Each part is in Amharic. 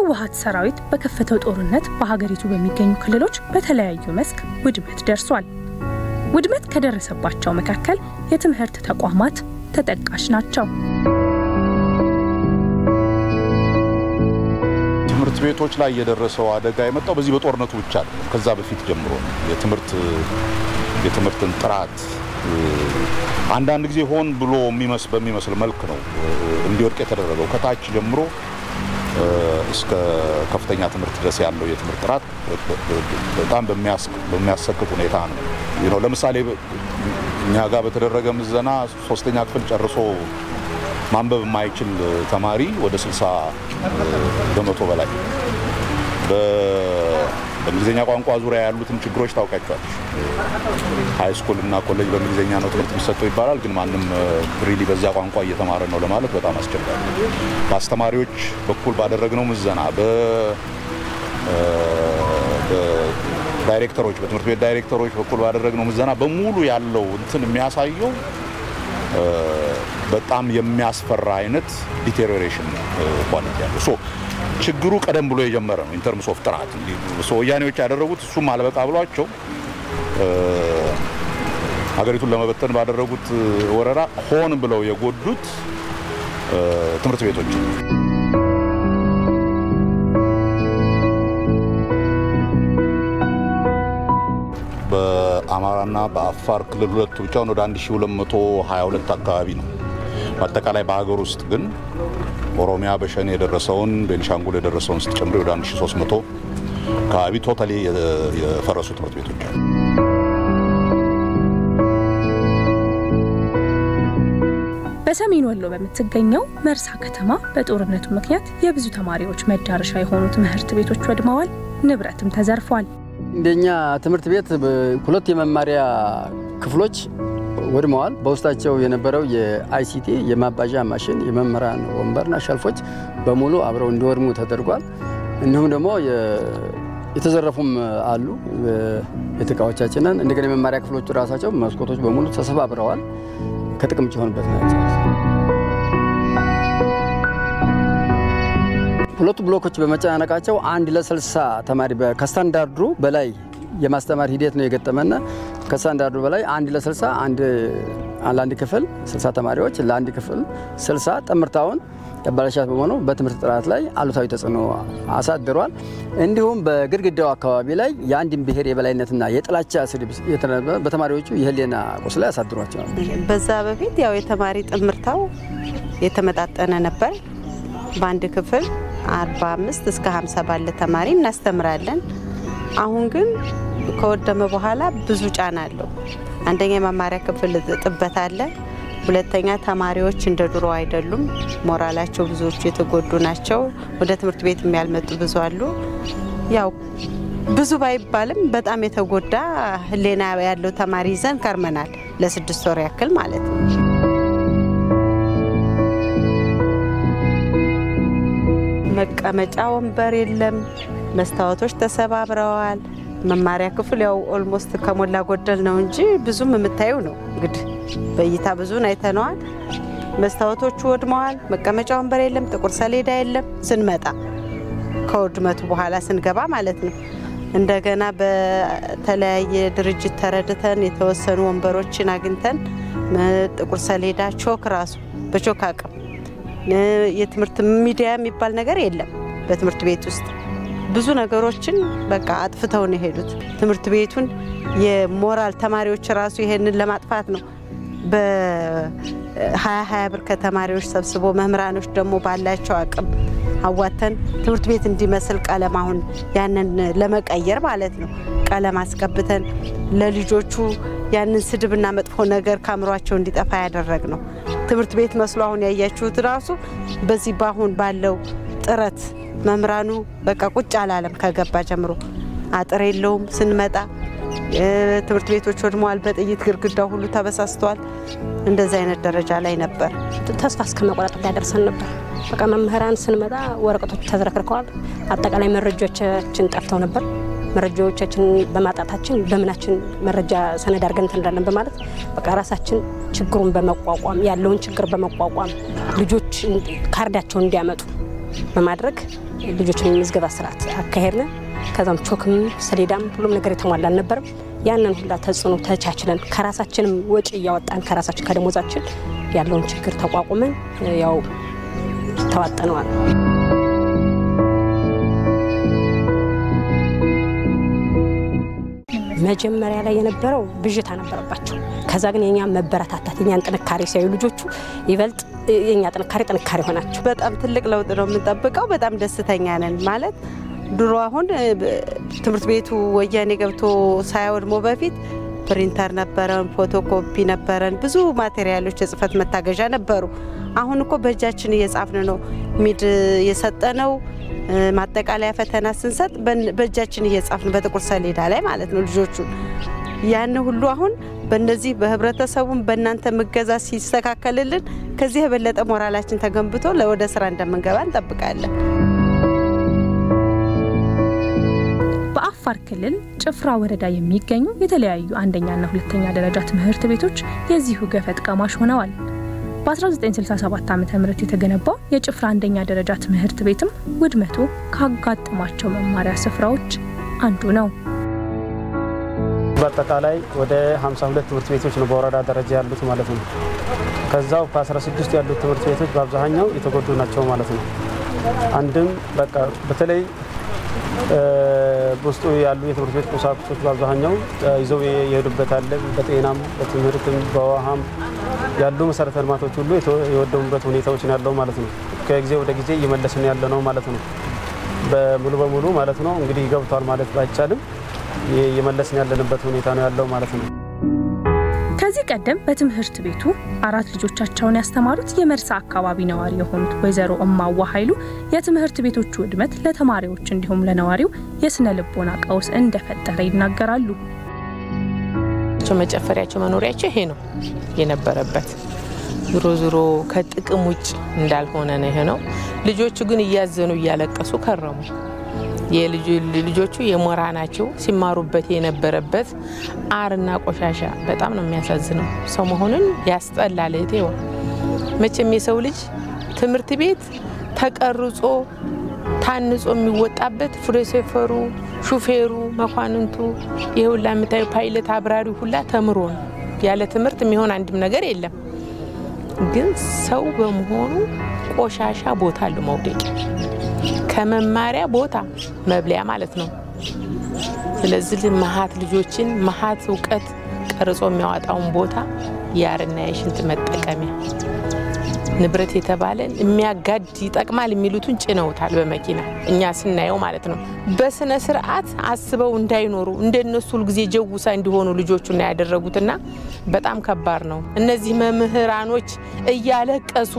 የህወሀት ሰራዊት በከፈተው ጦርነት በሀገሪቱ በሚገኙ ክልሎች በተለያዩ መስክ ውድመት ደርሷል። ውድመት ከደረሰባቸው መካከል የትምህርት ተቋማት ተጠቃሽ ናቸው። ትምህርት ቤቶች ላይ የደረሰው አደጋ የመጣው በዚህ በጦርነቱ ብቻ ነው። ከዛ በፊት ጀምሮ ነው። የትምህርት የትምህርትን ጥራት አንዳንድ ጊዜ ሆን ብሎ በሚመስል መልክ ነው እንዲወድቅ የተደረገው። ከታች ጀምሮ እስከ ከፍተኛ ትምህርት ድረስ ያለው የትምህርት ጥራት በጣም በሚያሰቅቅ ሁኔታ ነው። ለምሳሌ እኛ ጋር በተደረገ ምዘና ሶስተኛ ክፍል ጨርሶ ማንበብ የማይችል ተማሪ ወደ 60 በመቶ በላይ በእንግሊዝኛ ቋንቋ ዙሪያ ያሉትን ችግሮች ታውቃቸዋለች። ሀይ ስኩል እና ኮሌጅ በእንግሊዝኛ ነው ትምህርት የሚሰጠው ይባላል። ግን ማንም ሪሊ በዛ ቋንቋ እየተማረ ነው ለማለት በጣም አስቸጋሪ። በአስተማሪዎች በኩል ባደረግነው ምዘና በዳይሬክተሮች በትምህርት ቤት ዳይሬክተሮች በኩል ባደረግነው ምዘና በሙሉ ያለው እንትን የሚያሳየው በጣም የሚያስፈራ አይነት ዲቴሪዮሬሽን ኳሊቲ ያለው ሶ ችግሩ ቀደም ብሎ የጀመረ ነው። ኢንተርምስ ኦፍ ጥራት ወያኔዎች ያደረጉት እሱም አልበቃ ብሏቸው ሀገሪቱን ለመበተን ባደረጉት ወረራ ሆን ብለው የጎዱት ትምህርት ቤቶች በአማራና በአፋር ክልል ሁለቱ ብቻውን ወደ 1222 አካባቢ ነው። በአጠቃላይ በሀገር ውስጥ ግን ኦሮሚያ በሸኔ የደረሰውን ቤኒሻንጉል የደረሰውን ስትጨምሪ ወደ 1300 አካባቢ ቶታሊ የፈረሱ ትምህርት ቤቶች አሉ። በሰሜን ወሎ በምትገኘው መርሳ ከተማ በጦርነቱ ምክንያት የብዙ ተማሪዎች መዳረሻ የሆኑ ትምህርት ቤቶች ወድመዋል፣ ንብረትም ተዘርፏል። እንደኛ ትምህርት ቤት ሁለት የመማሪያ ክፍሎች ወድመዋል። በውስጣቸው የነበረው የአይሲቲ የማባዣ ማሽን፣ የመምህራን ወንበርና ሸልፎች በሙሉ አብረው እንዲወድሙ ተደርጓል። እንዲሁም ደግሞ የተዘረፉም አሉ ቤት እቃዎቻችንን። እንደገና የመማሪያ ክፍሎቹ ራሳቸው መስኮቶች በሙሉ ተሰባብረዋል። ከጥቅም ውጭ የሆኑበት ናቸው። ሁለቱ ብሎኮች በመጨናነቃቸው አንድ ለስልሳ ተማሪ ከስታንዳርዱ በላይ የማስተማር ሂደት ነው የገጠመና ከስታንዳርዱ በላይ አንድ ለስልሳ አንድ ለአንድ ክፍል ስልሳ ተማሪዎች ለአንድ ክፍል ስልሳ ጥምርታውን ያበላሻት በመሆኑ በትምህርት ጥራት ላይ አሉታዊ ተጽዕኖ አሳድሯል። እንዲሁም በግድግዳው አካባቢ ላይ የአንድን ብሔር የበላይነትና የጥላቻ ስድብ በተማሪዎቹ የህሊና ቁስል ላይ አሳድሯቸዋል። በዛ በፊት ያው የተማሪ ጥምርታው የተመጣጠነ ነበር። በአንድ ክፍል 45 እስከ 50 ባለ ተማሪ እናስተምራለን። አሁን ግን ከወደመ በኋላ ብዙ ጫና አለው። አንደኛ የመማሪያ ክፍል ጥበት አለ። ሁለተኛ ተማሪዎች እንደ ድሮ አይደሉም። ሞራላቸው ብዙዎቹ የተጎዱ ናቸው። ወደ ትምህርት ቤት የሚያልመጡ ብዙ አሉ። ያው ብዙ ባይባልም በጣም የተጎዳ ህሌና ያለው ተማሪ ይዘን ከርመናል። ለስድስት ወር ያክል ማለት ነው። መቀመጫ ወንበር የለም። መስታወቶች ተሰባብረዋል። መማሪያ ክፍል ያው ኦልሞስት ከሞላ ጎደል ነው እንጂ ብዙም የምታየው ነው እንግዲህ በእይታ ብዙን አይተነዋል። መስታወቶቹ ወድመዋል። መቀመጫ ወንበር የለም። ጥቁር ሰሌዳ የለም። ስንመጣ ከውድመቱ በኋላ ስንገባ ማለት ነው። እንደገና በተለያየ ድርጅት ተረድተን የተወሰኑ ወንበሮችን አግኝተን ጥቁር ሰሌዳ፣ ቾክ ራሱ በቾክ አቅም የትምህርት ሚዲያ የሚባል ነገር የለም በትምህርት ቤት ውስጥ ብዙ ነገሮችን በቃ አጥፍተው ነው የሄዱት። ትምህርት ቤቱን የሞራል ተማሪዎች ራሱ ይሄንን ለማጥፋት ነው በሀያ ሀያ ብር ከተማሪዎች ሰብስቦ መምህራኖች ደግሞ ባላቸው አቅም አዋተን ትምህርት ቤት እንዲመስል ቀለም አሁን ያንን ለመቀየር ማለት ነው ቀለም አስቀብተን ለልጆቹ ያንን ስድብና መጥፎ ነገር ከአእምሯቸው እንዲጠፋ ያደረግ ነው። ትምህርት ቤት መስሎ አሁን ያያችሁት ራሱ በዚህ በአሁን ባለው ጥረት መምህራኑ በቃ ቁጭ አላለም። ከገባ ጀምሮ አጥር የለውም። ስንመጣ ትምህርት ቤቶች ወድመዋል። በጥይት ግድግዳው ሁሉ ተበሳስተዋል። እንደዚህ አይነት ደረጃ ላይ ነበር። ተስፋ እስከ መቆረጥ ያደርሰን ነበር። በቃ መምህራን ስንመጣ ወረቀቶች ተዝረክርከዋል። አጠቃላይ መረጃዎቻችን ጠፍተው ነበር። መረጃዎቻችን በማጣታችን በምናችን መረጃ ሰነድ አድርገን እንትን እንዳለን በማለት በቃ ራሳችን ችግሩን በመቋቋም ያለውን ችግር በመቋቋም ልጆች ካርዳቸውን እንዲያመጡ በማድረግ ልጆችን የምዝገባ ስርዓት አካሄድን። ከዛም ቾክም ሰሌዳም ሁሉም ነገር የተሟላ አልነበርም። ያንን ሁላ ተጽዕኖ ተቻችለን ከራሳችንም ወጪ እያወጣን ከራሳችን ከደሞዛችን ያለውን ችግር ተቋቁመን ያው ተዋጠነዋል። መጀመሪያ ላይ የነበረው ብዥታ ነበረባቸው። ከዛ ግን የኛ መበረታታት የኛን ጥንካሬ ሲያዩ ልጆቹ ይበልጥ የኛ ጥንካሬ ጥንካሬ ሆናቸው በጣም ትልቅ ለውጥ ነው የምንጠብቀው። በጣም ደስተኛ ነን ማለት ድሮ አሁን ትምህርት ቤቱ ወያኔ ገብቶ ሳያወድሞ በፊት ፕሪንተር ነበረን፣ ፎቶኮፒ ነበረን፣ ብዙ ማቴሪያሎች የጽህፈት መታገዣ ነበሩ። አሁን እኮ በእጃችን እየጻፍን ነው ሚድ የሰጠነው ማጠቃለያ ፈተና ስንሰጥ በእጃችን እየጻፍን በጥቁር ሰሌዳ ላይ ማለት ነው ልጆቹ ያን ሁሉ አሁን በእነዚህ በህብረተሰቡም በእናንተ ምገዛ ሲስተካከልልን ከዚህ የበለጠ ሞራላችን ተገንብቶ ወደ ስራ እንደምንገባ እንጠብቃለን። በአፋር ክልል ጭፍራ ወረዳ የሚገኙ የተለያዩ አንደኛና ሁለተኛ ደረጃ ትምህርት ቤቶች የዚሁ ገፈት ቀማሽ ሆነዋል። በ1967 ዓ ም የተገነባው የጭፍራ አንደኛ ደረጃ ትምህርት ቤትም ውድመቱ ካጋጠማቸው መማሪያ ስፍራዎች አንዱ ነው። በአጠቃላይ ወደ 52 ትምህርት ቤቶች ነው በወረዳ ደረጃ ያሉት ማለት ነው። ከዛው ከ16 ያሉት ትምህርት ቤቶች በአብዛኛው የተጎዱ ናቸው ማለት ነው። አንድም በቃ በተለይ በውስጡ ያሉ የትምህርት ቤት ቁሳቁሶች በአብዛኛው ይዘው የሄዱበት አለ። በጤናም በትምህርትም በውሃም ያሉ መሰረተ ልማቶች ሁሉ የወደሙበት ሁኔታዎች ነው ያለው ማለት ነው። ከጊዜ ወደ ጊዜ እየመለስን ያለ ነው ማለት ነው። በሙሉ በሙሉ ማለት ነው እንግዲህ ገብቷል ማለት ባይቻልም እየመለስን ያለንበት ሁኔታ ነው ያለው ማለት ነው። ከዚህ ቀደም በትምህርት ቤቱ አራት ልጆቻቸውን ያስተማሩት የመርሳ አካባቢ ነዋሪ የሆኑት ወይዘሮ እማዋ ኃይሉ የትምህርት ቤቶቹ ውድመት ለተማሪዎች እንዲሁም ለነዋሪው የስነ ልቦና ቀውስ እንደፈጠረ ይናገራሉ። መጨፈሪያቸው መኖሪያቸው ይሄ ነው የነበረበት። ዞሮ ዞሮ ከጥቅም ውጭ እንዳልሆነ ነው ይሄ ነው። ልጆቹ ግን እያዘኑ እያለቀሱ ከረሙ። ልጆቹ የሞራ ናቸው ሲማሩበት የነበረበት አርና ቆሻሻ በጣም ነው የሚያሳዝነው። ሰው መሆንን ያስጠላል። እህቴዋ መቼም የሰው ልጅ ትምህርት ቤት ተቀርጾ ታንጾ የሚወጣበት ፕሮፌሰሩ፣ ሹፌሩ፣ መኳንንቱ ይህ ሁላ የምታዩ ፓይለት አብራሪ ሁላ ተምሮ ነው። ያለ ትምህርት የሚሆን አንድም ነገር የለም። ግን ሰው በመሆኑ ቆሻሻ ቦታ አለው መውደቂያ ከመማሪያ ቦታ መብለያ ማለት ነው። ስለዚህ መሀት ልጆችን መሀት እውቀት ቀርጾ የሚያወጣውን ቦታ የአርና የሽንት መጠቀሚያ ንብረት የተባለን የሚያጋድ ይጠቅማል የሚሉትን ጭነውታል በመኪና እኛ ስናየው ማለት ነው። በስነ ስርዓት አስበው እንዳይኖሩ እንደነሱ ሁልጊዜ ጀውሳ እንዲሆኑ ልጆቹና ያደረጉትና በጣም ከባድ ነው። እነዚህ መምህራኖች እያለቀሱ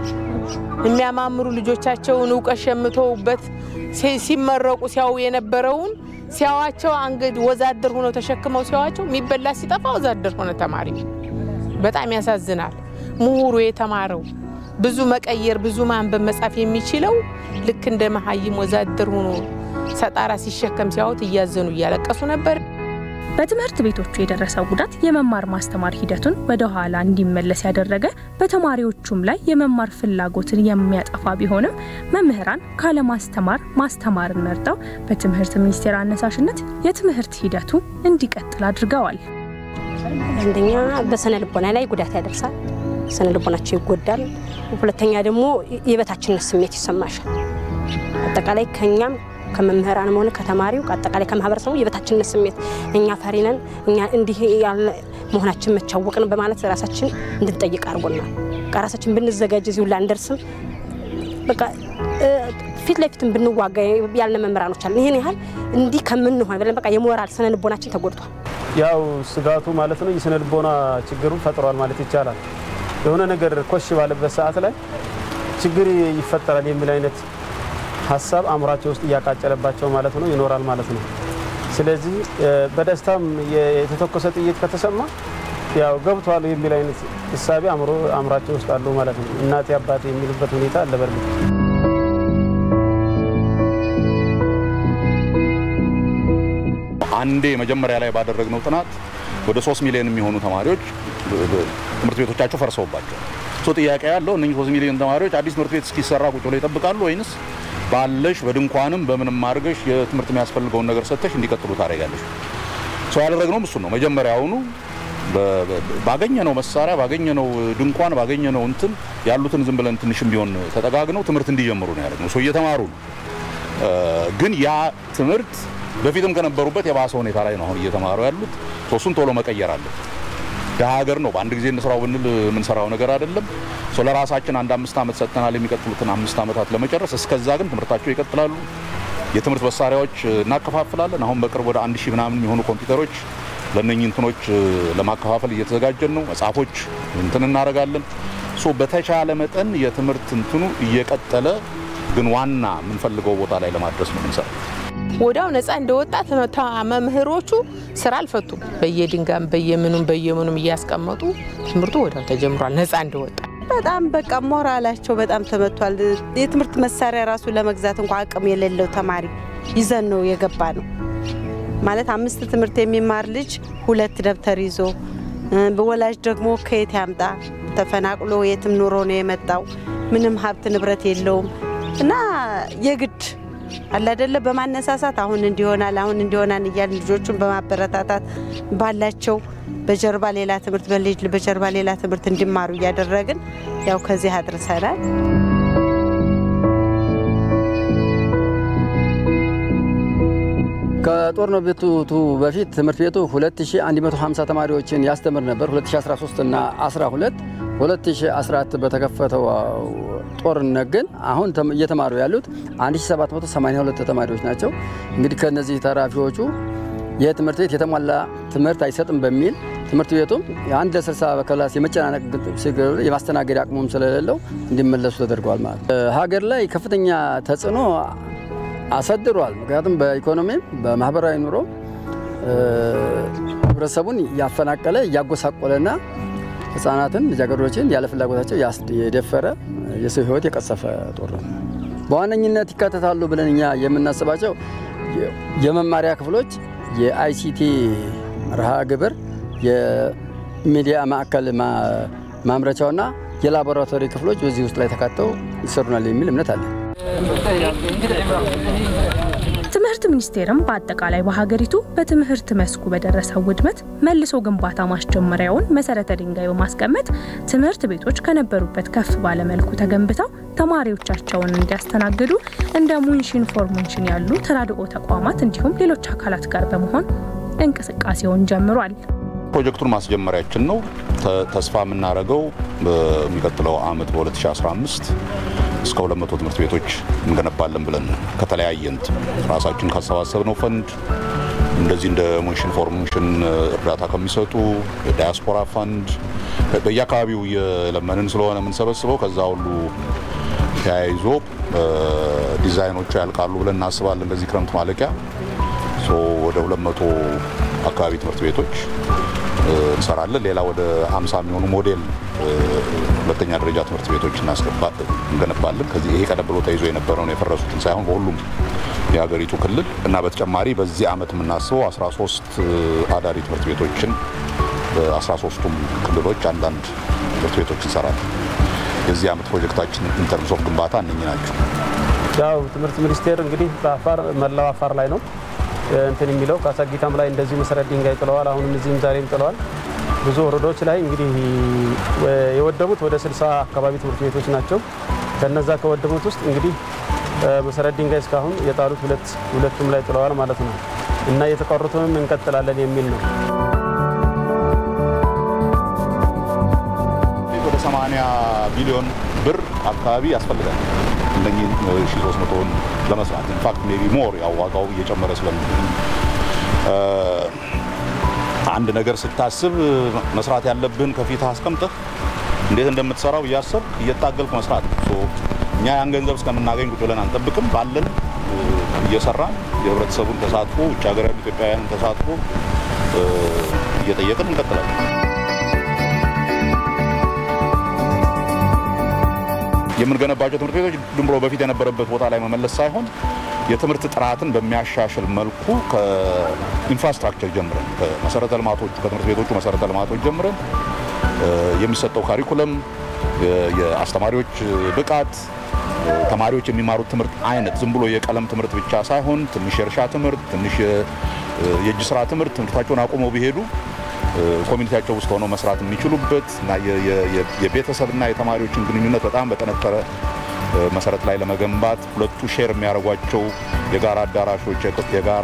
የሚያማምሩ ልጆቻቸውን እውቀት ሸምተውበት ሲመረቁ ሲያው የነበረውን ሲያዋቸው አንገድ ወዛደር ሆነው ተሸክመው ሲያዋቸው የሚበላ ሲጠፋ ወዛደር ሆነ ተማሪ። በጣም ያሳዝናል። ምሁሩ የተማረው ብዙ መቀየር ብዙ ማንበብ መጻፍ የሚችለው ልክ እንደ መሀይም ወዛደር ሆኖ ሰጣራ ሲሸከም ሲያዩት እያዘኑ እያለቀሱ ነበር። በትምህርት ቤቶቹ የደረሰው ጉዳት የመማር ማስተማር ሂደቱን ወደ ኋላ እንዲመለስ ያደረገ በተማሪዎቹም ላይ የመማር ፍላጎትን የሚያጠፋ ቢሆንም መምህራን ካለማስተማር ማስተማርን መርጠው በትምህርት ሚኒስቴር አነሳሽነት የትምህርት ሂደቱ እንዲቀጥል አድርገዋል። አንደኛ በስነ ልቦና ላይ ጉዳት ያደርሳል። ስነ ልቦናቸው ይጎዳል። ሁለተኛ ደግሞ የበታችነት ስሜት ይሰማሻል። አጠቃላይ ከኛም ከመምህራንም ሆነ ከተማሪው አጠቃላይ ከማህበረሰቡ የበታችነት ስሜት እኛ ፈሪ ነን፣ እኛ እንዲህ ያለ መሆናችን መቻወቅን በማለት ራሳችን እንድንጠይቅ አድርጎናል። በቃ ራሳችን ብንዘጋጅ እዚሁ ላንደርስም በቃ ፊት ለፊትም ብንዋጋ ያልነ መምህራኖች አለን። ይህን ያህል እንዲህ ከምንሆን ብለን በቃ የሞራል ስነ ልቦናችን ተጎድቷል። ያው ስጋቱ ማለት ነው የስነ ልቦና ችግሩን ፈጥሯል ማለት ይቻላል። የሆነ ነገር ኮሽ ባለበት ሰዓት ላይ ችግር ይፈጠራል የሚል አይነት ሀሳብ አእምሯቸው ውስጥ እያቃጨለባቸው ማለት ነው ይኖራል ማለት ነው። ስለዚህ በደስታም የተተኮሰ ጥይት ከተሰማ ያው ገብቷል የሚል አይነት እሳቤ አእምሯቸው ውስጥ አሉ ማለት ነው። እናቴ አባቴ የሚሉበት ሁኔታ አለ በርግጥ አንዴ መጀመሪያ ላይ ባደረግነው ጥናት ወደ ሶስት ሚሊዮን የሚሆኑ ተማሪዎች ትምህርት ቤቶቻቸው ፈርሰውባቸው ሶ ጥያቄ ያለው እነኚህ ሶስት ሚሊዮን ተማሪዎች አዲስ ትምህርት ቤት እስኪሰራ ቁጭ ብለው ይጠብቃሉ ወይንስ ባለሽ በድንኳንም በምንም አድርገሽ የትምህርት የሚያስፈልገውን ነገር ሰጥተሽ እንዲቀጥሉ ታደርጋለሽ። ሰው ያደረግነውም እሱን ነው። መጀመሪያውኑ ባገኘነው መሳሪያ ባገኘነው ድንኳን ባገኘነው እንትን ያሉትን ዝም ብለን ትንሽም ቢሆን ተጠጋግነው ትምህርት እንዲጀምሩ ነው ያደረግነው። ሰው እየተማሩ ነው። ግን ያ ትምህርት በፊትም ከነበሩበት የባሰ ሁኔታ ላይ ነው አሁን እየተማሩ ያሉት። እሱን ቶሎ መቀየር አለ። ሀገር ነው። በአንድ ጊዜ እንስራው ብንል የምንሰራው ነገር አይደለም። ሰው ለራሳችን አንድ አምስት ዓመት ሰጥተናል የሚቀጥሉትን አምስት ዓመታት ለመጨረስ። እስከዛ ግን ትምህርታቸው ይቀጥላሉ። የትምህርት መሳሪያዎች እናከፋፍላለን። አሁን በቅርብ ወደ አንድ ሺህ ምናምን የሚሆኑ ኮምፒውተሮች ለእነኚህ እንትኖች ለማከፋፈል እየተዘጋጀን ነው። መጽሐፎች እንትን እናደርጋለን። ሶ በተቻለ መጠን የትምህርት እንትኑ እየቀጠለ ግን ዋና የምንፈልገው ቦታ ላይ ለማድረስ ነው የምንሰራው። ወዲያው ነፃ እንደወጣ መምህሮቹ ስራ አልፈቱም። በየድንጋም በየምኑም በየምኑም እያስቀመጡ ትምህርቱ ወዲያው ተጀምሯል። ነፃ እንደወጣ በጣም በቃ ሞራላቸው በጣም ተመቷል። የትምህርት መሳሪያ ራሱ ለመግዛት እንኳ አቅም የሌለው ተማሪ ይዘን ነው የገባ ነው ማለት አምስት ትምህርት የሚማር ልጅ ሁለት ደብተር ይዞ በወላጅ ደግሞ ከየት ያምጣ? ተፈናቅሎ የትም ኑሮ ነው የመጣው። ምንም ሀብት ንብረት የለውም እና የግድ አለ አይደለ በማነሳሳት አሁን እንዲሆናል አሁን እንዲሆናል እያል ልጆቹን በማበረታታት ባላቸው በጀርባ ሌላ ትምህርት በልጅ በጀርባ ሌላ ትምህርት እንዲማሩ እያደረግን ያው ከዚህ አድርሰናል። ከጦርነቱ በፊት ትምህርት ቤቱ 2150 ተማሪዎችን ያስተምር ነበር። 2013 እና 12 2014 በተከፈተው ጦርነት ግን አሁን እየተማሩ ያሉት 1782 ተማሪዎች ናቸው። እንግዲህ ከነዚህ ተራፊዎቹ ይህ ትምህርት ቤት የተሟላ ትምህርት አይሰጥም በሚል ትምህርት ቤቱም የአንድ ለስልሳ በክላስ የመጨናነቅ የማስተናገድ አቅሙም ስለሌለው እንዲመለሱ ተደርገዋል። ማለት ሀገር ላይ ከፍተኛ ተጽዕኖ አሳድሯል። ምክንያቱም በኢኮኖሚም በማህበራዊ ኑሮ ህብረተሰቡን እያፈናቀለ እያጎሳቆለና ህጻናትን ልጃገረዶችን ያለ ፍላጎታቸው የደፈረ የሰው ህይወት የቀሰፈ ጦርነት ነው። በዋነኝነት ይካተታሉ ብለን እኛ የምናስባቸው የመማሪያ ክፍሎች፣ የአይሲቲ መርሃ ግብር፣ የሚዲያ ማዕከል ማምረቻውና የላቦራቶሪ ክፍሎች በዚህ ውስጥ ላይ ተካተው ይሰሩናል የሚል እምነት አለ። ትምህርት ሚኒስቴርም በአጠቃላይ በሀገሪቱ በትምህርት መስኩ በደረሰው ውድመት መልሶ ግንባታ ማስጀመሪያውን መሰረተ ድንጋይ በማስቀመጥ ትምህርት ቤቶች ከነበሩበት ከፍ ባለ መልኩ ተገንብተው ተማሪዎቻቸውን እንዲያስተናግዱ እንደ ሙንሽን ፎር ሙንሽን ያሉ ተራድኦ ተቋማት እንዲሁም ሌሎች አካላት ጋር በመሆን እንቅስቃሴውን ጀምሯል። ፕሮጀክቱን ማስጀመሪያችን ነው። ተስፋ የምናደርገው በሚቀጥለው አመት በ2015 እስከ 200 ትምህርት ቤቶች እንገነባለን ብለን ከተለያየ እንትን ራሳችን ካሰባሰብነው ፈንድ እንደዚህ እንደ ሙንሽን ፎር ሙንሽን እርዳታ ከሚሰጡ የዳያስፖራ ፈንድ በየአካባቢው እየለመንን ስለሆነ የምንሰበስበው ከዛ ሁሉ ተያይዞ ዲዛይኖቹ ያልቃሉ ብለን እናስባለን። በዚህ ክረምት ማለቂያ ወደ 200 አካባቢ ትምህርት ቤቶች እንሰራለን። ሌላ ወደ 50 የሚሆኑ ሞዴል ሁለተኛ ደረጃ ትምህርት ቤቶች እንገነባለን። ከዚህ ይሄ ቀደም ብሎ ተይዞ የነበረውን የፈረሱትን ሳይሆን በሁሉም የሀገሪቱ ክልል እና በተጨማሪ በዚህ አመት የምናስበው 13 አዳሪ ትምህርት ቤቶችን በ13ቱም ክልሎች አንዳንድ ትምህርት ቤቶች እንሰራለን። የዚህ አመት ፕሮጀክታችን ኢንተርምስ ኦፍ ግንባታ እነኚህ ናቸው። ያው ትምህርት ሚኒስቴር እንግዲህ በአፋር መላው አፋር ላይ ነው እንትን የሚለው ካሳጊታም ላይ እንደዚሁ መሰረት ድንጋይ ጥለዋል። አሁንም እዚህም ዛሬም ጥለዋል። ብዙ ወረዳዎች ላይ እንግዲህ የወደሙት ወደ 60 አካባቢ ትምህርት ቤቶች ናቸው። ከነዛ ከወደሙት ውስጥ እንግዲህ መሰረት ድንጋይ እስካሁን የጣሉት ሁለት ሁለቱም ላይ ጥለዋል ማለት ነው እና የተቀሩትንም እንቀጥላለን የሚል ነው። ወደ 80 ቢሊዮን ብር አካባቢ ያስፈልጋል እነኚህ 1300ን ለመስራት ኢንፋክት ሜቢ ሞር ያው ዋጋው እየጨመረ ስለሚ አንድ ነገር ስታስብ መስራት ያለብህን ከፊት አስቀምጠህ እንዴት እንደምትሰራው እያሰብ እየታገልክ መስራት ነው። እኛ ያን ገንዘብ እስከምናገኝ ቁጭ ብለን አንጠብቅም። ባለን እየሰራን የህብረተሰቡን ተሳትፎ ውጭ ሀገር ያሉ ኢትዮጵያውያንን ተሳትፎ እየጠየቅን እንቀጥላለን። የምንገነባቸው ትምህርት ቤቶች ዝም ብሎ በፊት የነበረበት ቦታ ላይ መመለስ ሳይሆን የትምህርት ጥራትን በሚያሻሽል መልኩ ከኢንፍራስትራክቸር ጀምረን ከመሰረተ ልማቶቹ ከትምህርት ቤቶቹ መሰረተ ልማቶች ጀምረን የሚሰጠው ካሪኩለም የአስተማሪዎች ብቃት ተማሪዎች የሚማሩት ትምህርት አይነት ዝም ብሎ የቀለም ትምህርት ብቻ ሳይሆን ትንሽ የእርሻ ትምህርት፣ ትንሽ የእጅ ስራ ትምህርት ትምህርታቸውን አቁመው ቢሄዱ ኮሚኒቲያቸው ውስጥ ሆነው መስራት የሚችሉበት እና የቤተሰብና የተማሪዎችን ግንኙነት በጣም በጠነከረ መሰረት ላይ ለመገንባት ሁለቱ ሼር የሚያደርጓቸው የጋራ አዳራሾች፣ የጋራ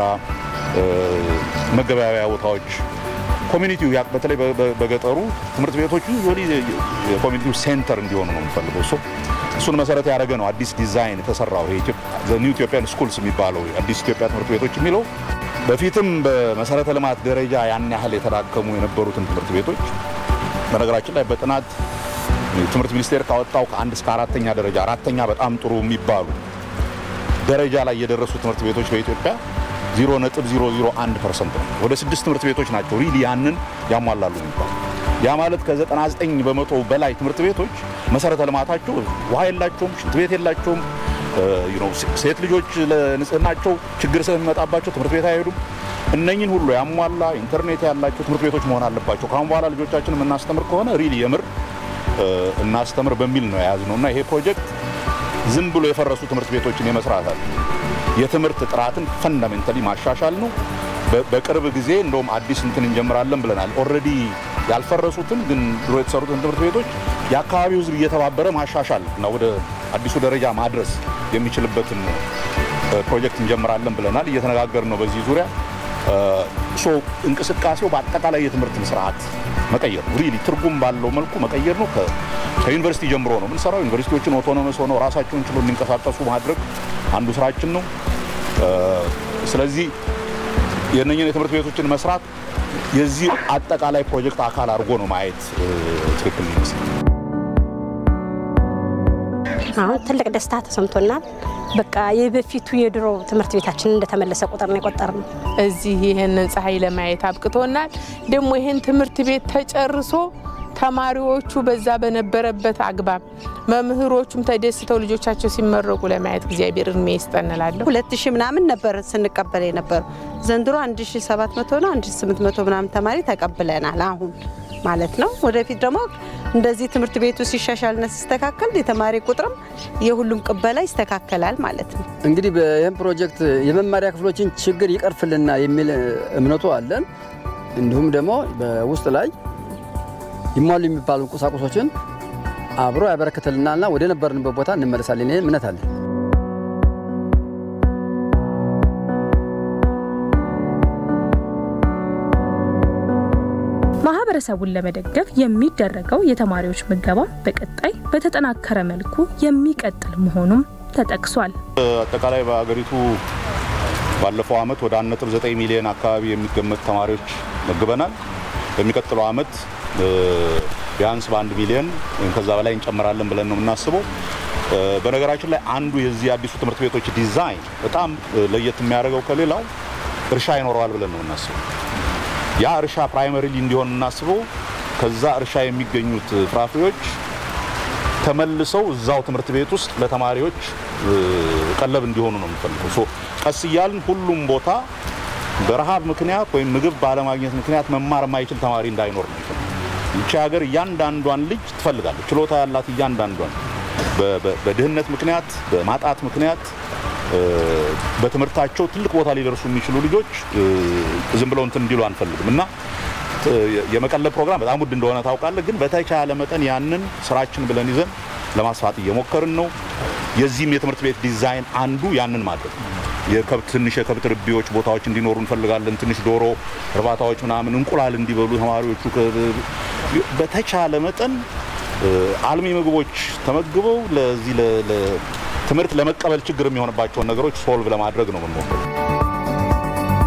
መገበያያ ቦታዎች ኮሚኒቲው በተለይ በገጠሩ ትምህርት ቤቶቹ የኮሚኒቲው ሴንተር እንዲሆኑ ነው የምፈልገው። እሱን መሰረት ያደረገ ነው አዲስ ዲዛይን የተሰራው ኒው ኢትዮጵያን ስኩልስ የሚባለው አዲስ ኢትዮጵያ ትምህርት ቤቶች የሚለው በፊትም በመሰረተ ልማት ደረጃ ያን ያህል የተዳከሙ የነበሩትን ትምህርት ቤቶች በነገራችን ላይ በጥናት ትምህርት ሚኒስቴር ካወጣው ከአንድ እስከ አራተኛ ደረጃ አራተኛ በጣም ጥሩ የሚባሉ ደረጃ ላይ የደረሱ ትምህርት ቤቶች በኢትዮጵያ 0.001 ፐርሰንት ነው። ወደ ስድስት ትምህርት ቤቶች ናቸው ሪሊ ያንን ያሟላሉ የሚባሉ ያ ማለት ከ99 በመቶ በላይ ትምህርት ቤቶች መሰረተ ልማታቸው ውሃ የላቸውም፣ ሽንት ቤት የላቸውም። ሴት ልጆች ለንጽህናቸው ችግር ስለሚመጣባቸው ትምህርት ቤት አይሄዱም። እነኝን ሁሉ ያሟላ ኢንተርኔት ያላቸው ትምህርት ቤቶች መሆን አለባቸው። ከአሁን በኋላ ልጆቻችን የምናስተምር ከሆነ ሪሊ የምር እናስተምር በሚል ነው የያዝነው እና ይሄ ፕሮጀክት ዝም ብሎ የፈረሱ ትምህርት ቤቶችን የመስራት አለ የትምህርት ጥራትን ፈንዳሜንታሊ ማሻሻል ነው። በቅርብ ጊዜ እንደውም አዲስ እንትን እንጀምራለን ብለናል። ኦልሬዲ ያልፈረሱትን ግን ድሮ የተሰሩትን ትምህርት ቤቶች የአካባቢው ሕዝብ እየተባበረ ማሻሻል እና ወደ አዲሱ ደረጃ ማድረስ የሚችልበትን ፕሮጀክት እንጀምራለን ብለናል። እየተነጋገርን ነው በዚህ ዙሪያ። ሶ እንቅስቃሴው በአጠቃላይ የትምህርትን ስርዓት መቀየር ነው። ሪሊ ትርጉም ባለው መልኩ መቀየር ነው። ከዩኒቨርሲቲ ጀምሮ ነው የምንሰራው። ዩኒቨርሲቲዎችን ኦቶኖመስ ሆነው ራሳቸውን ችሎ እንዲንቀሳቀሱ ማድረግ አንዱ ስራችን ነው። ስለዚህ የእነኝን የትምህርት ቤቶችን መስራት የዚህ አጠቃላይ ፕሮጀክት አካል አድርጎ ነው ማየት ትክክል ይመስላል። አሁን ትልቅ ደስታ ተሰምቶናል። በቃ የበፊቱ የድሮ ትምህርት ቤታችን እንደተመለሰ ቁጥር ነው የቆጠር ነው። እዚህ ይህንን ፀሐይ ለማየት አብቅቶናል። ደግሞ ይህን ትምህርት ቤት ተጨርሶ ተማሪዎቹ በዛ በነበረበት አግባብ መምህሮቹም ተደስተው ልጆቻቸው ሲመረቁ ለማየት እግዚአብሔር እድሜ ይስጠን እላለሁ። ሁለት ሺህ ምናምን ነበር ስንቀበል የነበረው ዘንድሮ አንድ ሺህ ሰባት መቶ ነው አንድ ሺህ ስምንት መቶ ምናምን ተማሪ ተቀብለናል አሁን ማለት ነው። ወደፊት ደግሞ እንደዚህ ትምህርት ቤቱ ሲሻሻልና ሲስተካከል የተማሪ ቁጥርም የሁሉም ቅበላ ይስተካከላል ማለት ነው። እንግዲህ ይህም ፕሮጀክት የመማሪያ ክፍሎችን ችግር ይቀርፍልና የሚል እምነቱ አለን። እንዲሁም ደግሞ በውስጥ ላይ ይሟሉ የሚባሉ ቁሳቁሶችን አብሮ ያበረክትልናልና ወደ ነበርንበት ቦታ እንመለሳለን። ይህ እምነት አለን። ማህበረሰቡን ለመደገፍ የሚደረገው የተማሪዎች ምገባ በቀጣይ በተጠናከረ መልኩ የሚቀጥል መሆኑም ተጠቅሷል። አጠቃላይ በሀገሪቱ ባለፈው ዓመት ወደ 1.9 ሚሊዮን አካባቢ የሚገመት ተማሪዎች መግበናል። በሚቀጥለው ዓመት ቢያንስ በአንድ ሚሊዮን ወይም ከዛ በላይ እንጨምራለን ብለን ነው የምናስበው። በነገራችን ላይ አንዱ የዚህ አዲሱ ትምህርት ቤቶች ዲዛይን በጣም ለየት የሚያደርገው ከሌላው እርሻ ይኖረዋል ብለን ነው የምናስበው። ያ እርሻ ፕራይመሪሊ እንዲሆን የምናስበው ከዛ እርሻ የሚገኙት ፍራፍሬዎች ተመልሰው እዛው ትምህርት ቤት ውስጥ ለተማሪዎች ቀለብ እንዲሆኑ ነው የምንፈልገው። ቀስ እያልን ሁሉም ቦታ በረሃብ ምክንያት ወይም ምግብ ባለማግኘት ምክንያት መማር የማይችል ተማሪ እንዳይኖር ነው የሚፈልገው። ይቺ ሀገር እያንዳንዷን ልጅ ትፈልጋለች። ችሎታ ያላት እያንዳንዷን በድህነት ምክንያት በማጣት ምክንያት በትምህርታቸው ትልቅ ቦታ ሊደርሱ የሚችሉ ልጆች ዝም ብለው እንትን እንዲሉ አንፈልግም እና የመቀለብ ፕሮግራም በጣም ውድ እንደሆነ ታውቃለህ። ግን በተቻለ መጠን ያንን ስራችን ብለን ይዘን ለማስፋት እየሞከርን ነው። የዚህም የትምህርት ቤት ዲዛይን አንዱ ያንን ማድረግ የከብት ትንሽ የከብት ርቢዎች ቦታዎች እንዲኖሩ እንፈልጋለን። ትንሽ ዶሮ እርባታዎች ምናምን እንቁላል እንዲበሉ ተማሪዎቹ በተቻለ መጠን አልሚ ምግቦች ተመግበው ለዚህ ትምህርት ለመቀበል ችግር የሚሆንባቸውን ነገሮች ሶልቭ ለማድረግ ነው የምንሞክረው።